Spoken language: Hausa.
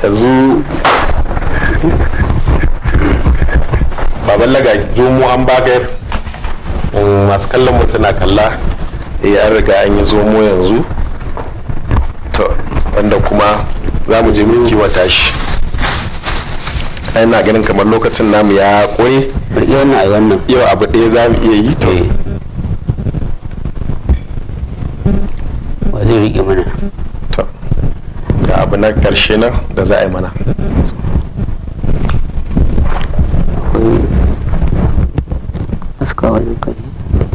yanzu baban laga zomo an bagar masu kallon mu suna kalla eh an riga an yi zomo yanzu to wanda kuma za mu je mun kiwata shi ina ganin kamar lokacin namu ya kore riƙe wannan a wannan yau abu ɗaya za mu iya yi to eh wa zai riƙe mana to ga abu na ƙarshe nan da za a yi mana akwai aska wajen kai